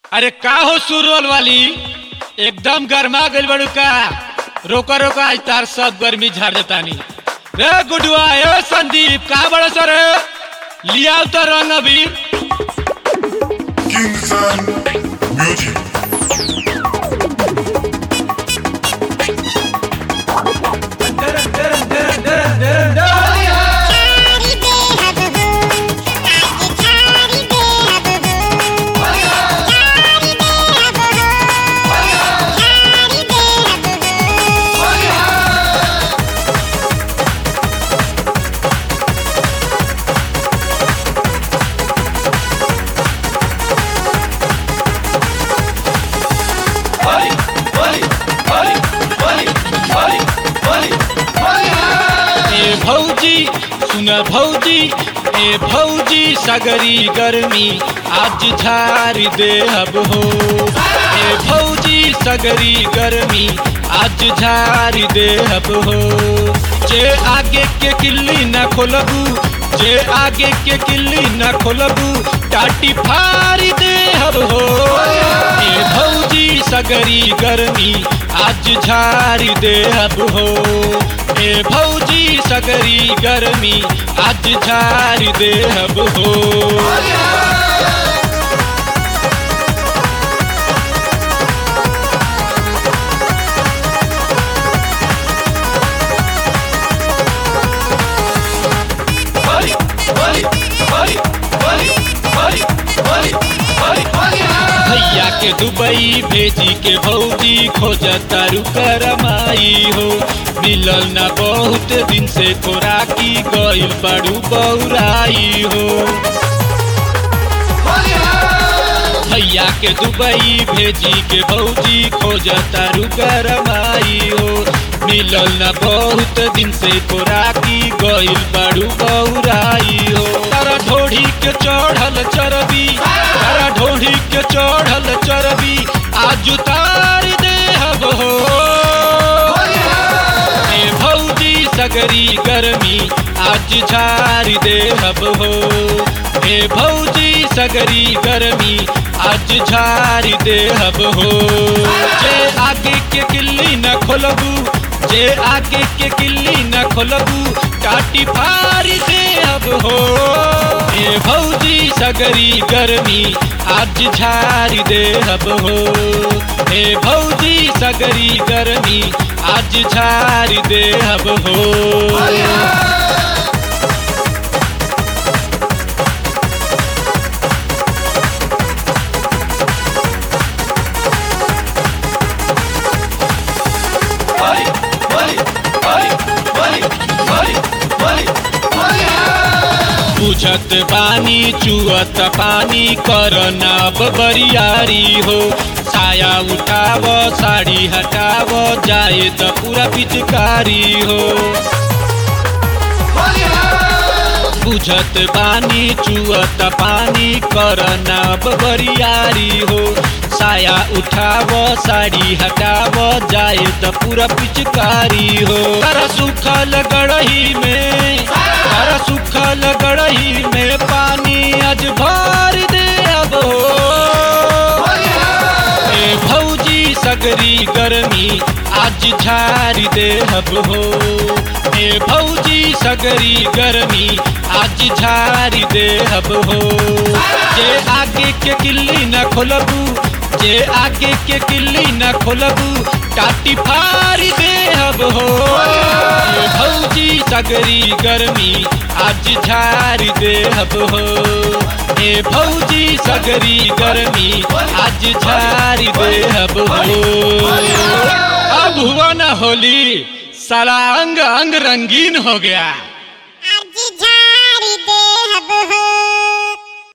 अरे का हो सुरवल वाली एकदम गर्मा गइल बड़ू का रोका रोका आज तार सब गर्मी झाड़ देतानी रे गुडुआ ए संदीप का बड़ा सर लिया तो रंग अबीर Kingston Music. छारी दे हब हो आज छारी दे हब हो छारी दे हब हो छारी दे हब हो ए भौजी सुन भौजी ए भौजी सगरी गर्मी आज झारी दे अब हो ए भौजी सगरी गर्मी आज झारी दे अब हो जे आगे के किल्ली न खोलबू जे आगे के किल्ली न खोलबू टाटी फारी दे अब हो ए भौजी सगरी गर्मी आज झारी दे अब हो ए भौजी सगरी गर्मी आज झारी दे अब हो भैया के दुबई भेजी के भौजी खोजता रुकरमाई हो मिलल ना बहुत दिन से खोराकी गइल बड़ू बौराई हो भैया के दुबई भेजी के भौजी खोजता रुकरमाई हो मिलल ना बहुत दिन से खोराकी गइल बड़ू बौराई हो तारा ढोढ़ी के चढ़ल चरबी तारा ढोढ़ी के चढ़ल चरबी आज उतार दे हब हो ए भौजी सगरी गर्मी आज झारी दे हब हो ए भौजी सगरी गर्मी आज झारी दे हब हो जे आगे के किल्ली न खोलबू जे आगे के किल्ली न खोलबू टाटी फारी दे हब हो ए भौजी सगरी गर्मी आज झारी दे हब हो ए भौजी सगरी गर्मी आज झारी दे हब हो बुझत बानी चुअत पानी करना बरियारी हो साया उठाव साड़ी हटाव जाए त पूरा पिचकारी हो बुझत बानी चुअत पानी करना बरियारी हो साया उठाव साड़ी हटाव जाए त पूरा पिचकारी हो कर सुखल गड़ही में कर सुखल गड़ही में पानी आज भर दे अब हो ए भौजी सगरी गर्मी आज झारी दे हब हो ए भौजी सगरी गर्मी आज झारी दे हब हो जे आगे के किल्ली न खोलबू जे आगे के किल्ली न खोलबू टाटी फारी दे हब हो ए भौजी सगरी गर्मी आज झारी दे हब हो ए भौजी सगरी गर्मी आज झारी दे हब हो अब हुआ ना होली साला अंग अंग रंगीन हो गया आज झारी दे हब हो